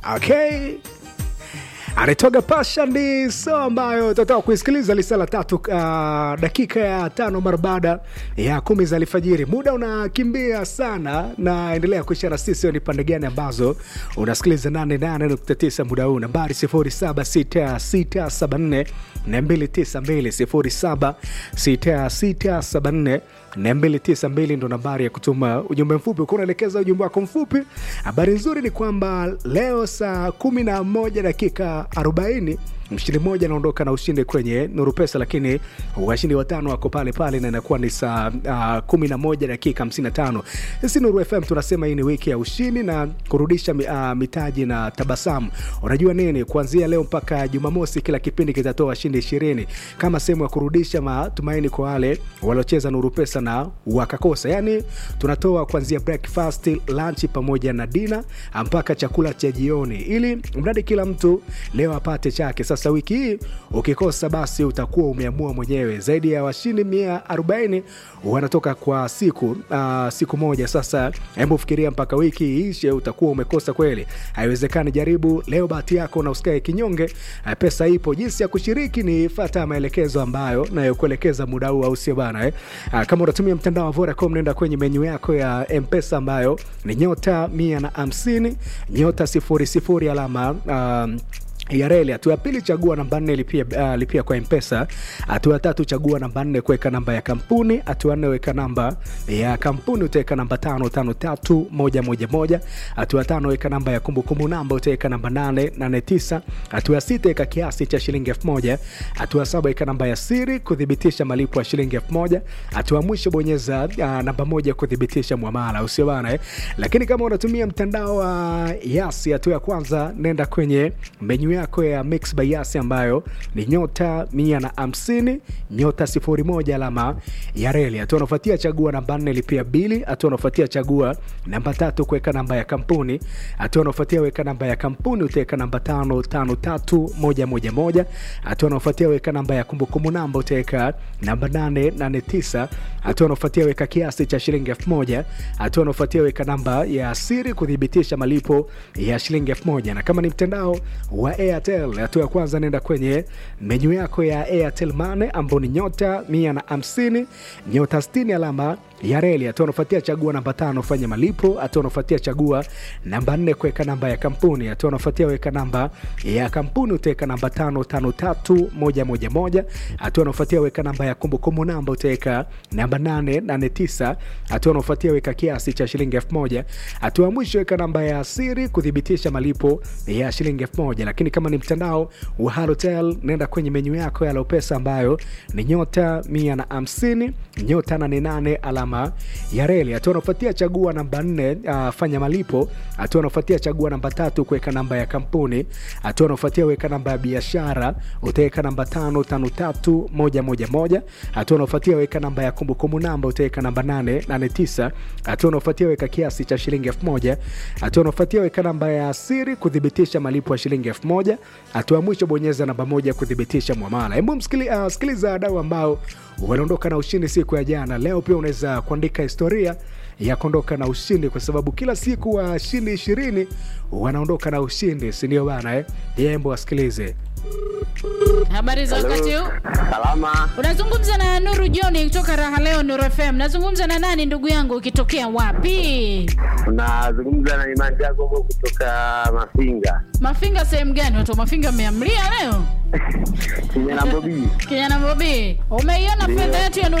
Okay. Anatoka Pasha ni so ambayo tutatoka kuisikiliza lisa la tatu uh, dakika ya tano mara baada ya kumi za alfajiri. Muda unakimbia sana, na endelea kuishana sisi ni pande gani ambazo unasikiliza 88.9 muda huu, nambari 076674 292 076674 292 ndo nambari ya kutuma ujumbe mfupi ukiwa unaelekeza ujumbe wako mfupi. Habari nzuri ni kwamba leo saa kumi na moja dakika 40 mshindi mmoja anaondoka na ushindi kwenye Nuru Pesa, lakini washindi watano wako pale pale na inakuwa ni saa uh, kumi na moja dakika 55. Sisi Nuru FM tunasema hii ni wiki ya ushindi na kurudisha uh, mitaji na tabasamu. Unajua nini, kuanzia leo mpaka Jumamosi kila kipindi kitatoa washindi ishirini kama sehemu ya kurudisha matumaini kwa wale waliocheza Nuru Pesa na wakakosa. Yani tunatoa kuanzia breakfast, lunch pamoja na dina mpaka chakula cha jioni, ili mradi kila mtu leo apate chake. Sasa wiki hii ukikosa, basi utakuwa umeamua mwenyewe. Zaidi ya washindi 140 wanatoka kwa siku uh, siku moja. Sasa hebu fikiria, mpaka wiki iishe utakuwa umekosa kweli? Haiwezekani. Jaribu leo bahati yako na usikae kinyonge. Uh, pesa ipo. Jinsi ya kushiriki ni fata maelekezo ambayo nayokuelekeza muda huu, au sio bana eh? Uh, kama unatumia mtandao wa Vodacom, nenda kwenye menyu yako ya M-Pesa ambayo ni nyota 150 nyota 00 alama um, ya reli. Hatua ya pili chagua namba nne lipia, uh, lipia kwa Mpesa. Hatua ya tatu chagua namba nne kuweka namba ya kampuni. Hatua nne weka namba ya kampuni, utaweka namba tano tano tatu moja moja moja. Hatua ya tano weka namba ya kumbukumbu namba, utaweka namba nane nane tisa. Hatua ya sita weka kiasi cha shilingi elfu moja. Hatua ya saba weka namba ya siri kuthibitisha malipo ya shilingi elfu moja. Hatua ya mwisho bonyeza uh, namba moja kuthibitisha mwamala, usio bana eh. Lakini kama unatumia mtandao wa uh, Yasi, hatua ya kwanza nenda kwenye menyu yako ya Mix by Yasi ambayo ni nyota mia na hamsini nyota sifuri moja alama ya reli. Hatua unafuatia chagua namba nne lipia bili. Hatua unafuatia chagua namba tatu kuweka namba ya kampuni. Hatua unafuatia weka namba ya kampuni utaweka namba tano tano tatu moja moja moja. Hatua unafuatia weka namba ya kumbukumbu namba utaweka namba nane nane tisa. Hatua unafuatia weka kiasi cha shilingi elfu moja. Hatua unafuatia weka namba ya siri kuthibitisha malipo ya shilingi elfu moja. Na kama ni mtandao wa Airtel, hatua ya kwanza nenda kwenye menyu yako ya Airtel Money ambao ni nyota mia na hamsini nyota sitini alama ya reli. Hatua unafuatia chagua namba tano fanya malipo. Hatua unafuatia chagua namba nne kuweka namba ya kampuni. Hatua unafuatia weka namba ya kampuni utaweka namba tano tano tatu moja moja moja. Hatua unafuatia weka namba ya kumbukumbu namba utaweka namba nane nane tisa. Hatua unafuatia weka kiasi cha shilingi elfu moja. Hatua ya mwisho weka namba ya siri kuthibitisha malipo ya shilingi elfu moja. Lakini kama ni mtandao wa Halotel nenda kwenye menyu yako ya Lopesa ambayo ni nyota mia na hamsini nyota nane nane alama ya reli. Hatua unafuatia chagua namba nne uh, fanya malipo. Hatua unafuatia chagua namba tatu kuweka namba ya kampuni. Hatua unafuatia weka namba ya biashara utaweka namba tano tano tatu moja moja moja. Hatua unafuatia weka namba ya kumbukumbu namba utaweka namba nane nane tisa. Hatua unafuatia weka kiasi cha shilingi elfu moja. Hatua unafuatia weka namba ya siri kuthibitisha malipo ya shilingi elfu moja. Hatua ya mwisho bonyeza namba moja kuthibitisha mwamala. Hebu msikiliza uh, sikiliza wadau ambao waliondoka na ushindi siku ya jana. Leo pia unaweza kuandika historia ya kuondoka na ushindi, kwa sababu kila siku washindi ishirini wanaondoka na ushindi, si ndio bana eh? Yembo wasikilize. Habari za wakati huu. Salama, Unazungumza na Nuru John kutoka Raha Leo Nuru FM. Nazungumza na nani ndugu yangu, ukitokea wapi? unazungumza na Imani Jacobo kutoka Mafinga Mafinga sehemu gani? Watu wa Mafinga mmeamlia leo? Kinyana Bobi. Kijana Bobi, umeiona Ndio. fedha yetu ya